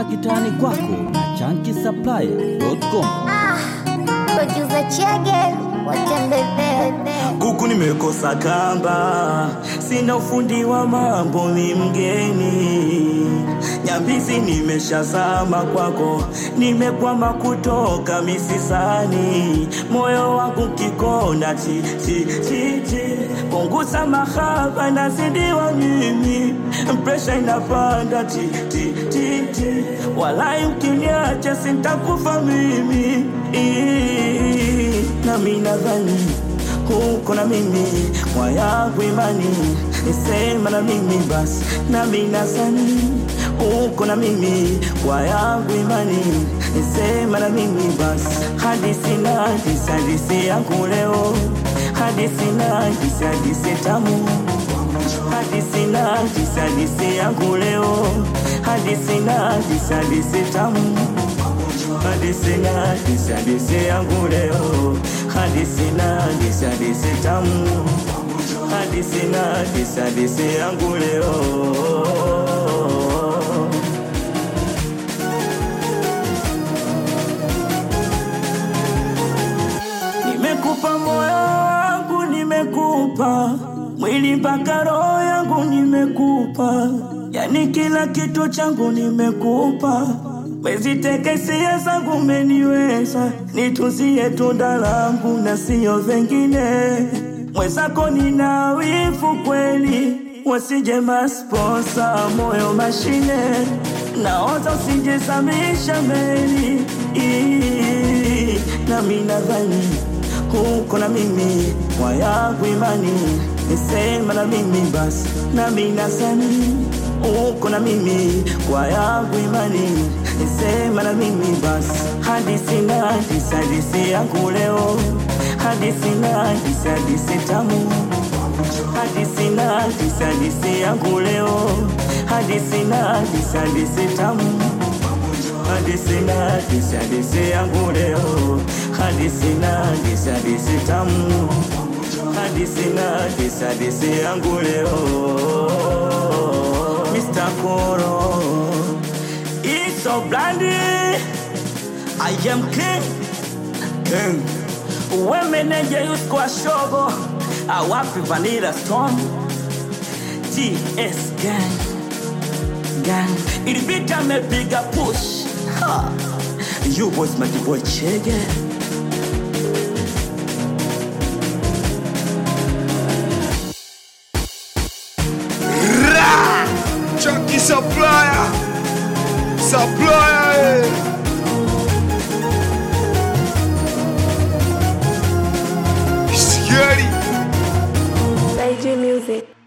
mpaka kitani kwako na chankisupplier.com. Producer Chege, watembebebe. Kuku nimekosa kamba, sina ufundi wa mambo, ni mgeni. Nyambizi nimeshazama kwako, nimekwama kutoka misisani. Moyo wangu kikona chi chi chi chi, punguza mahaba, nazidiwa mimi, presha inapanda chi chi chi chi, walai ukiniacha sintakufa mimi Ii, nami nadhani huko na mimi kwa yangu imani nisema na mimi basi nami nazani huko na mimi kwa yangu imani nisema na mimi basi hadisi na hadisi hadisi yangu leo hadisi na hadisi hadisi tamu hadisi na hadisi hadisi yangu leo hadisi na hadisi hadisi tamu hadisi na hadisi hadisi yangu leo hadisi na hadisi hadisi tamu hadisi na hadisi hadisi yangu leo nimekupa moyo wangu nimekupa mwili mpaka roho yangu nimekupa yani kila kitu changu nimekupa Mezitekesia zangu umeniweza, nituzie tunda langu na sio vengine. Mwenzako nina wivu kweli, wasije masponsa moyo mashine, naoza usijezamisha meli Ii, nami nadhani huko na mimi kwa yangu imani nisema na mimi basi nami nazani uko na mimi kwa yangu imani nisema na mimi basi hadisi na hadisi hadisi yangu leo hadisi na hadisi hadisi tamu hadisi na hadisi hadisi yangu leo hadisi na hadisi hadisi tamu hadisi na hadisi hadisi yangu leo hadisi na hadisi hadisi tamu hadisi na hadisi hadisi yangu leo Mr. Koro It's so brandy I am king King Wemeneje yusko shogo Awapi Vanilla Storm TS Gang Gang Ilibita amepiga push ha. You boys my boy Chege Ra! Chucky Supplier! Supplier! eh. Scary! Saiji Music.